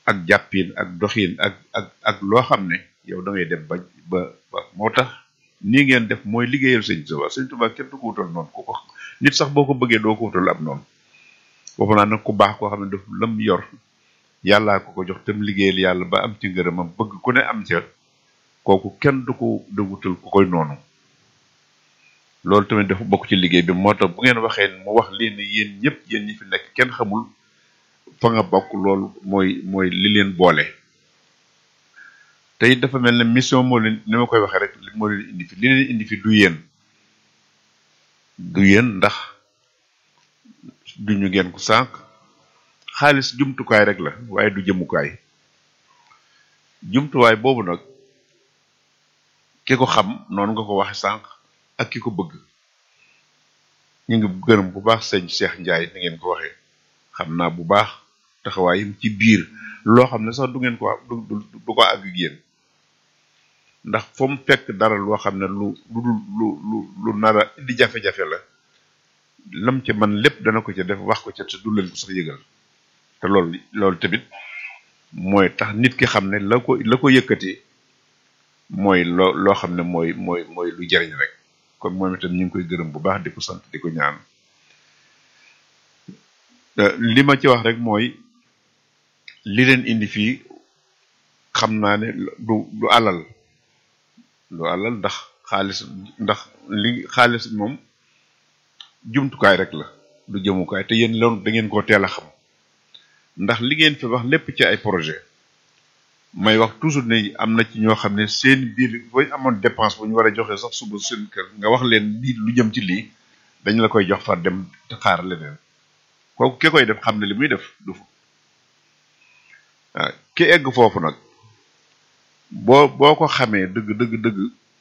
ak jàppin ak doxin ak ak ak loo xam ne yow da ngay dem ba ba ba moo tax nii ngeen def mooy liggéeyal sëñ Tuubaa sëñ Tuubaa kenn du ko wutal noonu ku ko nit sax boo ko bëggee doo ko wutal ab noonu waxu naa nag ku baax koo xam ne daf lam yor yàllaa ko ko jox tam liggéeyal yàlla ba am ci ngërëmam bëgg ku ne am ca kooku kenn du ko da wutal ku koy noonu loolu tamit dafa bokk ci liggéey bi moo tax bu ngeen waxee mu wax lii ne yéen ñëpp yéen ñi fi nekk kenn xamul fa nga bokk loolu mooy mooy li leen boole te it dafa mel ne mission moo leen ni ma koy waxee rek moo leen indi fi li leen indi fi du yéen du yéen ndax duñu ngeen ko sànq xaalis jumtukaay rek la waaye du jëmukaay jumtuwaay boobu nag ki ko xam noonu nga ko waxe sànq ak ki ko bëgg ñu ngi gërëm bu baax sëñ Cheikh Ndiaye ni ngeen ko waxee xam naa bu baax taxawaayam ci biir loo xam ne sax du ngeen ko du du ko àgg yéen ndax fa mu fekk dara loo xam ne lu lu lu lu lu nara indi jafe-jafe la lam ca man lépp dana ko ca def wax ko ca te du leen ko sax yëgal te loolu loolu tamit mooy tax nit ki xam ne la ko la ko yëkkati mooy loo loo xam ne mooy mooy mooy lu jariñ rek kon moom itam ñu ngi koy gërëm bu baax di ko sant di ko ñaan li ma ci wax rek mooy li leen indi fii xam naa ne du du alal du alal ndax xaalis ndax li xaalis moom jumtukaay rek la du jëmukaay te yéen loolu da ngeen koo teel a xam ndax li ngeen fi wax lépp ci ay projet may wax toujours ne am na ci ñoo xam ne seen biir booy amoon dépense bu ñu war a joxe sax suba seen kër nga wax leen lii lu jëm ci lii dañ la koy jox far dem te xaar leneen kooku ki koy def xam ne li muy def du fa waaw ki egg foofu nag boo boo ko xamee dëgg dëgg dëgg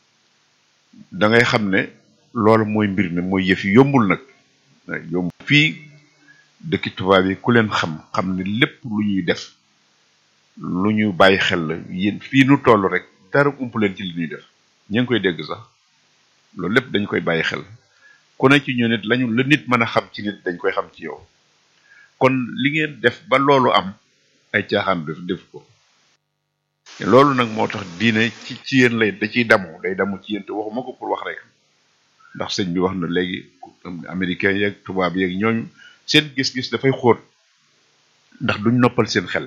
da ngay xam ne loolu mooy mbir mi mooy yëf yi yombul nag yomb fii dëkki tubaab yi ku leen xam xam ne lépp lu ñuy def lu ñu bàyyi xel la yéen fii nu toll rek dara ump leen ci li ñuy def ñu ngi koy dégg sax loolu lépp dañ koy bàyyi xel ku ne ci ñu nit lañu la nit mën a xam ci nit dañ koy xam ci yow kon li ngeen def ba loolu am ay caaxaan def def ko loolu nag moo tax diine ci ci yéen lay da ciy damu day damu ci yéen te waxuma ko pour wax rek ndax sëñ bi wax na léegi américain yeeg tubaab yeeg ñooñu seen gis-gis dafay xóot ndax duñ noppal seen xel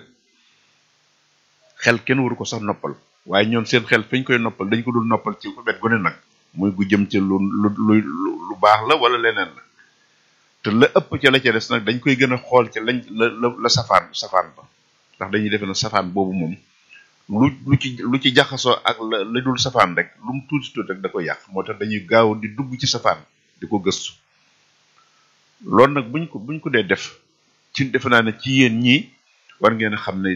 xel kenn waru ko sax noppal waaye ñoom seen xel fañ koy noppal dañ ko dul noppal ci wet gu ne nag muy gu jëm ci lu lu lu lu baax la wala leneen la te la ëpp ca la ca des nag dañ koy gën a xool ca lañ la la la safaan safaan ba ndax dañuy defe ne safaan boobu moom lu lu ci lu ci jaxasoo ak la la dul safaan rek lu mu tuuti tuuti rek da koy yàq moo tax dañuy gaaw di dugg ci safaan di ko gëstu loolu nag buñ ko buñ ko dee def ci defe naa ne ci yéen ñii war ngeen a xam ne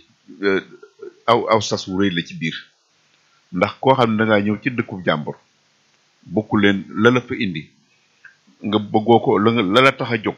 aw aw sas wu rëy la ci biir ndax koo xam ne da ngaa ñëw ci dëkku jàmbur bokku leen la la fa indi nga bëggoo ko la nga la la tax a jóg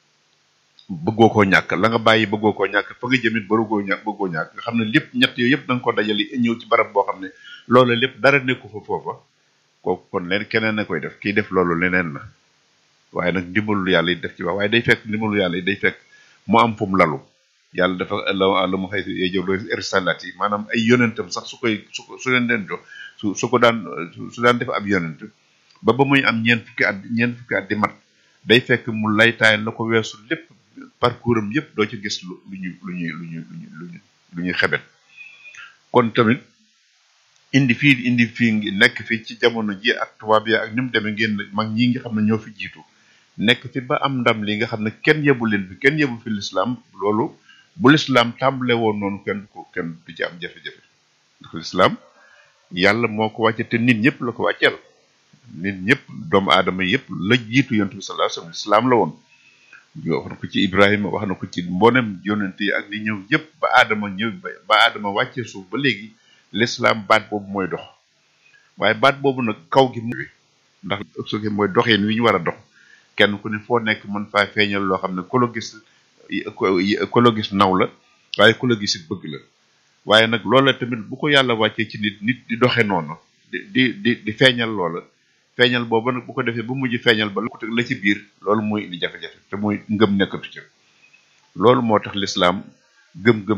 bëggoo koo ñàkk la nga bàyyi bëggoo koo ñàkk fa nga jëmit barugoo ñàkk bëggoo ñàkk nga xam ne lépp ñett yooyu yëpp da nga ko dajale ñëw ci barab boo xam ne loolu lépp dara nekku fa foofa kooku kon leen keneen na koy def kiy def loolu leneen la waaye nag ndimbalul yàlla yi def ci wax waaye day fekk ndimbalul yàlla yi day fekk mu am fu mu lalu yàlla dafa la la mu xëy si jow loolu risalat yi maanaam ay yonentam sax su koy su su leen leen jox su su ko daan su daan def ab yonent ba ba muy am ñeent fukki at ñeent fukki at di mat day fekk mu laytaay la ko weesu lépp parcours am yëpp doo ci gis lu lu ñu lu ñuy lu ñu lu ñu lu ñuy xebet kon tamit indi fii indi fii ngi nekk fii ci jamono ji ak tubaab ya ak ni mu demee ngeen mag ñi nga xam ne ñoo fi jiitu nekk fi ba am ndam li nga xam ne kenn yebu leen fi kenn yebu fi lislaam loolu bu lislaam tàmbale woon noonu kenn ko kenn du ci am jafe-jafe ndax lislaam yàlla moo ko wàcce te nit ñëpp la ko wàcceel nit ñëpp doomu aadama yëpp la jiitu yonent bi sallallahu alayhi wasallam lislaam la woon wax na ko ci Ibrahima wax na ko ci mboolem yonent yi ak li ñëw yëpp ba aadama ñëw ba aadama wàccee suuf ba léegi lislaam baat boobu mooy dox waaye baat boobu nag kaw gi muy ndax soge mooy doxeen wi ñu war a dox kenn ku ne foo nekk mën faa feeñal loo xam ne ku la gis ku la gis naw la waaye ku la gis it bëgg la waaye nag loola tamit bu ko yàlla wàccee ci nit nit di doxe noonu di di di di feeñal loola feeñal booba nag bu ko defee ba mujj feeñal ba la ci biir loolu mooy indi jafe-jafe te mooy ngëm nekkatu ca loolu moo tax lislaam gëm-gëm